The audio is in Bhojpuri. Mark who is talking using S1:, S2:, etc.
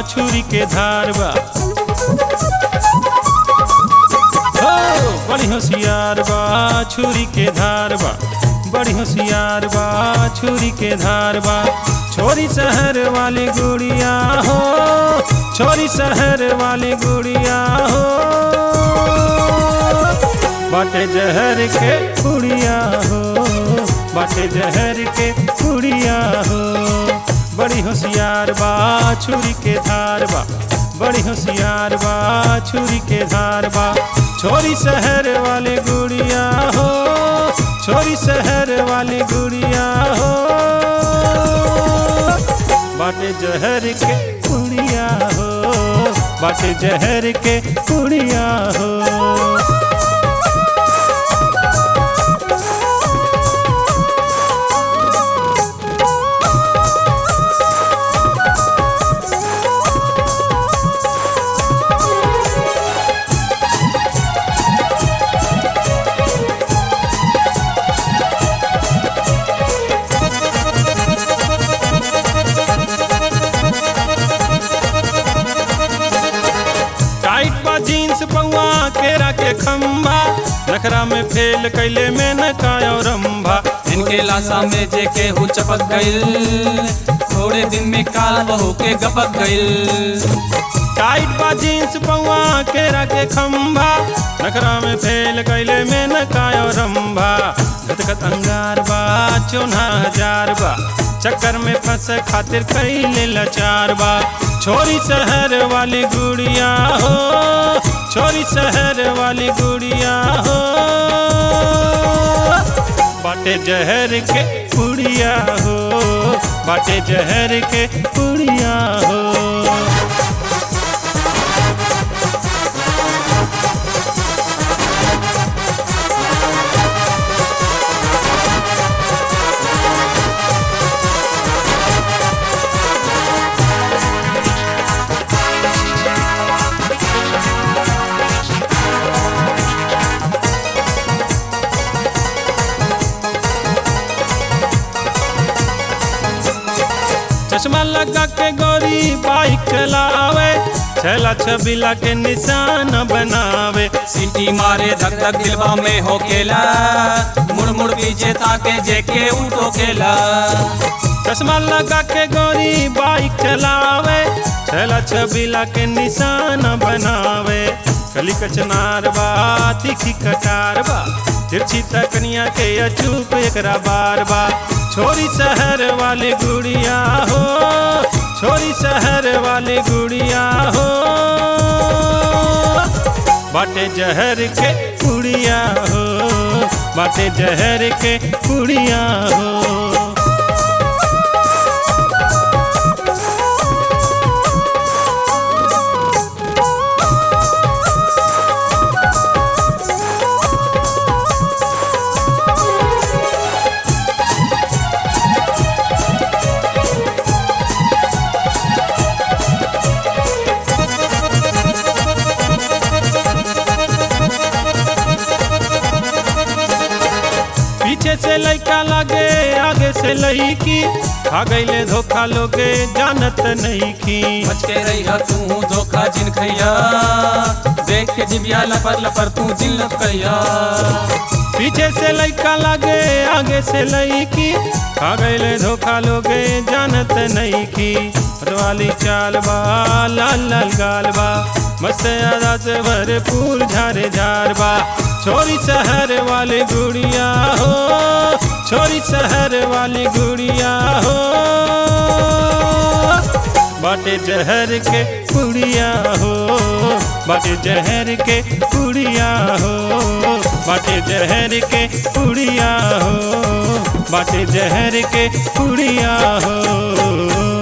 S1: छुरी के धार बा हो बड़ी होशियार बा छुरी के धार बा बड़ी होशियार बा छुरी के धार बा छोरी शहर वाली गुड़िया हो छोरी शहर वाली गुड़िया हो बाटे जहर के कुड़िया हो बाटे जहर के कुड़िया हो बड़ी होशियार बा छुरी के धार बा बड़ी होशियार बा छुरी के धार बा छोरी शहर वाली गुड़िया हो छोरी शहर वाली गुड़िया हो बाटे जहर के कुड़िया हो बाटे जहर के कुड़िया हो टाइट बा जीन्स पौआ केरा के खम्बा नखरा में फेल कैले में न कायो रंभा
S2: इनके लाशा में जे केहू चपक गइल थोड़े दिन में काल बहू के गपक गइल
S1: टाइट बा जीन्स पौआ केरा के खम्बा नखरा में फेल कैले में न कायो रंभा गदगद अंगार बा चौना हजार बा चक्कर में फंस खातिर कैले लाचार बा छोरी शहर वाली गुड़िया हो छोरी शहर वाली गुड़िया हो बाटे जहर के कुड़िया हो बाटे जहर के कुड़िया हो चश्मा लगा के गोरी बाइक चलावे छला छबीला के निशान बनावे
S2: सीटी मारे धक धक दिलवा में होकेला मुड़ मुड़ पीछे ताके जे के उठोकेला
S1: चश्मा लगा के गोरी बाइक चलावे छला छबीला के निशान बनावे कली कचनार बा तीखी कटार बा तिरछी तकनिया के अचूक एकरा बार बा छोरी शहर वाली गुड़िया हो छोरी शहर वाली गुड़िया हो बाटे जहर के कुड़िया हो बाटे जहर के कुड़िया हो पीछे से लइका लागे आगे से लईकी खा गईले धोखा लोगे जानत नहीं की
S2: बच के रही तू धोखा जिन खैया देख के जिबिया लपर लपर तू जिल्लत कहिया
S1: पीछे से लइका लागे आगे से लईकी खा गईले धोखा लोगे जानत नहीं की वाली चाल बा लाल लाल गाल बा मस्त अदा से भरपूर झारे झार बा छोरी शहर वाली गुड़िया हो छोरी शहर वाली गुड़िया हो बाटे जहर के कुड़िया हो बाटे जहर के कुड़िया हो बाटे जहर के कुड़िया हो बाटे जहर के कुड़िया हो